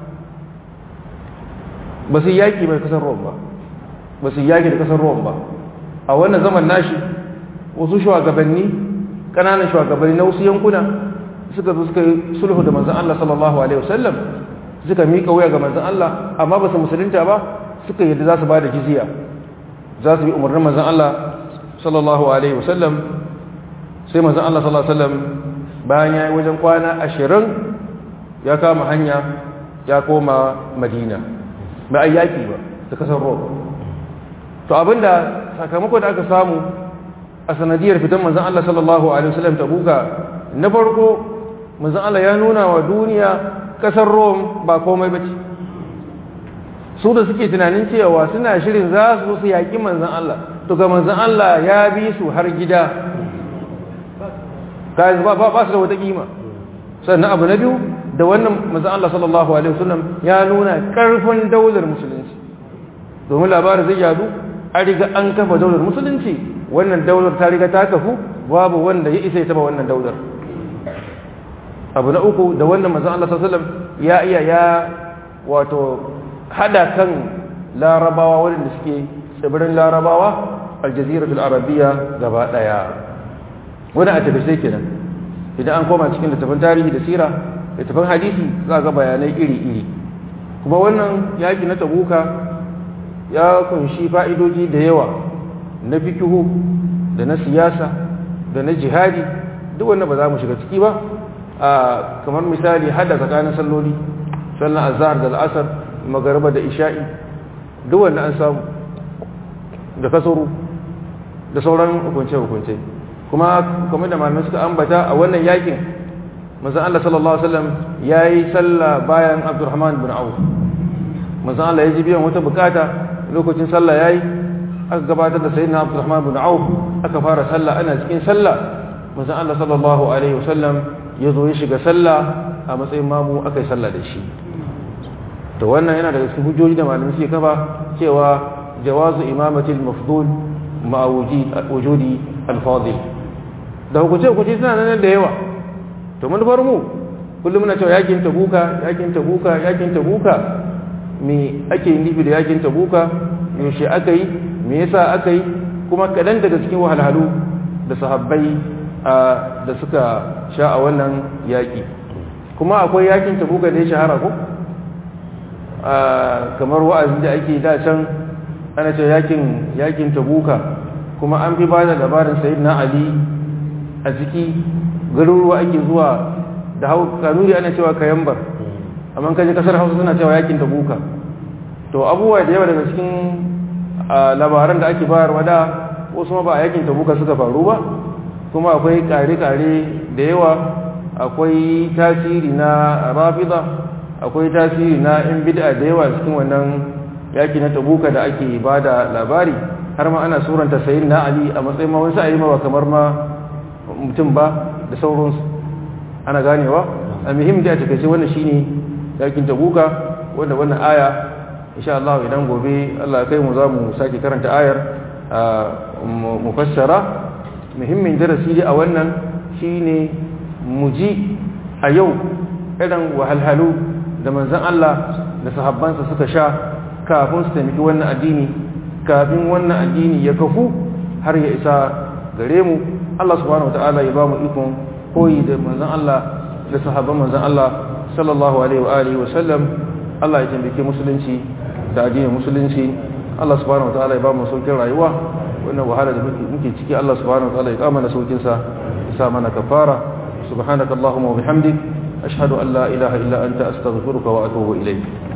Speaker 1: ba su yaki mai kasar ruwan ba ba su yaki da kasar ruwan ba a wannan zaman nashi wasu shugabanni kananan shugabanni na wasu yankuna suka zo suka yi sulhu da manzan Allah sallallahu Alaihi wasallam suka miƙa wuya ga manzan Allah amma ba su musulunta ba suka yadda za su ba da jiziya za su bi umarnin manzan Allah sallallahu Alaihi wasallam sai manzan Allah sallallahu Alaihi wasallam bayan ya yi wajen kwana ashirin ya kama hanya ya koma madina ba a yaƙi ba da kasar rome to abinda sakamako da aka samu a sanadiyar fitan manzan Allah sallallahu Alaihi wasallam ta buka na farko manzan Allah ya nuna wa duniya kasar Rome ba komai ba ce su da suke tunanin cewa suna shirin za su su yaƙi manzan Allah to ga manzan Allah ya bi su har gida ba su da wata kima sannan abu na biyu da wannan manzan Allah sallallahu Alaihi wasallam ya nuna ƙarfin daular musulunci domin labarin zai yadu an riga an kafa daular musulunci wannan daular ta riga ta kafu babu wanda ya isa ya taba wannan daular abu na uku da wannan manzon Allah sallallahu alaihi wasallam ya iya ya wato hada kan larabawa wanda suke tsibirin larabawa aljaziratul arabiyya gaba daya wannan a tabbata kenan idan an koma cikin littafin tarihi da sira littafin hadisi za ga bayanai iri-iri kuma wannan yaki na tabuka ya kunshi fa'idoji da yawa na fikihu da na siyasa da na jihadi duk wannan ba za mu shiga ciki ba kamar misali hada tsakanin salloli sallan azhar da al'asar magarba da isha'i duk wanda an samu da kasuru da sauran hukunce-hukunce kuma kuma da malamai suka ambata a wannan yakin manzon Allah sallallahu alaihi wasallam yayi sallah bayan Abdurrahman bin Auf manzon Allah ya ji biyan wata bukata lokacin sallah yayi aka gabatar da sayyidina Abdurrahman bin Auf aka fara sallah ana cikin sallah manzon Allah sallallahu alaihi wasallam ya zo ya shiga sallah a matsayin mamu aka yi sallah da shi to wannan yana daga cikin hujjoji da malamai suke kafa cewa jawazu imamatil mafdul ma wujudi al-fadil da hukunce hukunce suna nan da yawa to manufar mu kullum muna cewa yakin tabuka yakin tabuka yakin tabuka me ake nufi da yakin tabuka yaushe aka yi me yasa aka yi kuma kadan daga cikin wahalhalu da sahabbai da suka sha a wannan yaƙi kuma akwai yakin tabuka da ya shahara ko kamar wa'azi da ake da can ana ce yakin yakin tabuka kuma an fi bada labarin sayyidina ali a ciki garuruwa ake zuwa da hau kanuri ana cewa kayambar amma kaje kasar hausa suna cewa yakin tabuka to abubuwa da yawa daga cikin labaran da ake bayarwa da wasu ma ba a yakin tabuka suka faru ba kuma akwai kare-kare da yawa akwai tasiri na rafida akwai tasiri na in bid'a da yawa cikin wannan yaki na tabuka da ake ba da labari har ma ana suranta sayin na ali a matsayin ma wani sa'ayi ma ba kamar ma mutum ba da sauransu ana ganewa a muhim da a takaice wannan shine yakin tabuka wanda wannan aya insha Allah idan gobe Allah kai mu za mu sake karanta ayar mu fassara muhimmin darasi dai a wannan shine mu ji a yau irin wahalhalu da manzon Allah da sahabbansa suka sha kafin su taimaki wannan addini kafin wannan addini ya kafu har ya isa gare mu Allah subhanahu wataala ya ba mu ikon koyi da manzon Allah da sahabban manzon Allah sallallahu alaihi wa alihi wa sallam Allah ya taimake musulunci da addinin musulunci Allah subhanahu wataala ya ba mu saukin rayuwa wannan wahala da muke ciki Allah subhanahu wataala ya kama da saukin sa ya sa mana kafara subhanakallahumma wa bihamdik ashhadu an la ilaha illa anta astaghfiruka wa atubu ilayk